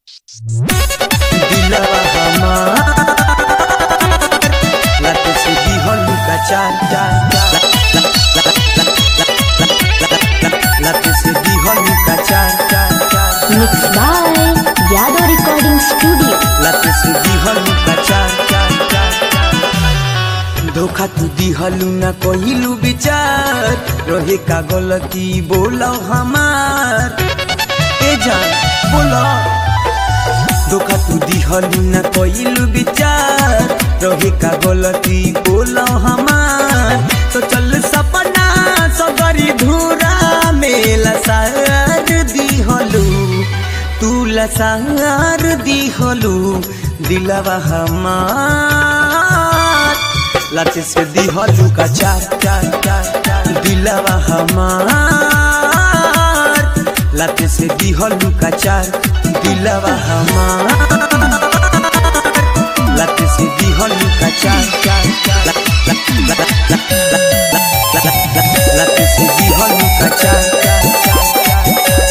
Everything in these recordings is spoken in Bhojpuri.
दिलवा हमार लत से दिहलू का चार चार लत से दिहलू का चार चार चार Mixed by Yadav Recording Studio. लत से दिहलू का चार चार चार धोखा तू दिहलू ना कहिलू विचार रहे का गलती बोलो हमार ए जान बोलो धोखा तू दिहलू ना कहिलू विचार रहे का गलती बोलो हमार तो चल सपना सगरी धूरा मेला सार दिहलू तू लसार दिहलू दिलवा हमार लाचे से दिहलू का चार चार चार चार दिलवा हमार लाचे से दिहलू का चार दिलवा हमार लाचे से दिहलू का चार चार चार ला- ला- ला- ला- ला- ला- ला- ला- लाचे से दिहलू का चार चार चार चार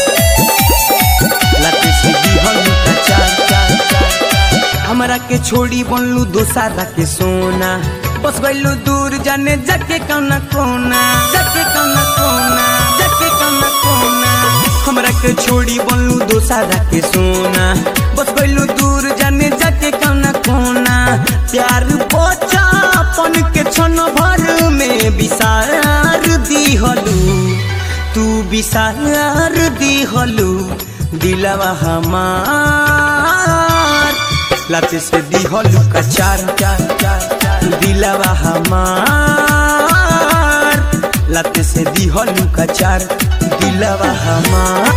लाते से दिहलू का चार चार चार हमरा के छोड़ी बनलू दोसारा के सोना बस गइलू दूर जाने जाके कौना कोना जाके कौना कोना जाके कौना कोना हमरा के छोड़ी बनलू दोसारा के सोना बस गइलू दूर जाने जाके कौना कोना प्यार बचापन के क्षण भर में विसार दिहलू तू विसार दिहलू दिलवा हमार लाते से दिहलू का चार चार चार चार दिलवा हमार लाते से दिहलू का चार दिलवा हमार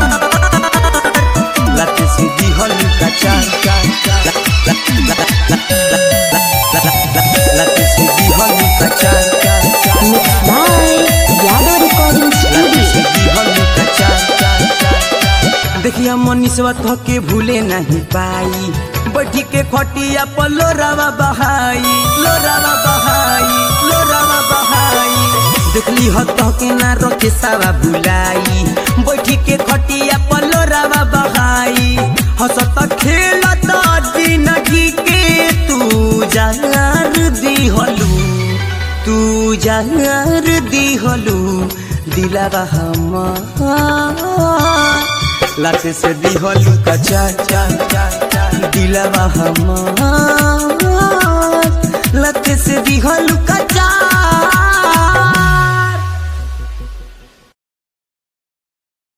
लाते से दिहलू का चार चार चार ला- ला- ला- ला- ला- ला- ला- ला- ला- लाते से दिहलू का चार चार चार Mixed by Yadav Recording Studio. देखिया मनीषवा थके भूले नहीं पाई बैठी के खटिया पर लोरावा बहाई लोरावा बहाई लोरावा बहाई देखली ह के ना रखे सावा भुलाई बैठी के खटिया पर लोरावा बहाई हंसत खेलत जिंदगी के तू जार दिहलू तू जार दिहलू दिलावा हमार लाते से दिहलू का चार चार चार चार दिलावा हमार लाते से दिहलू का चार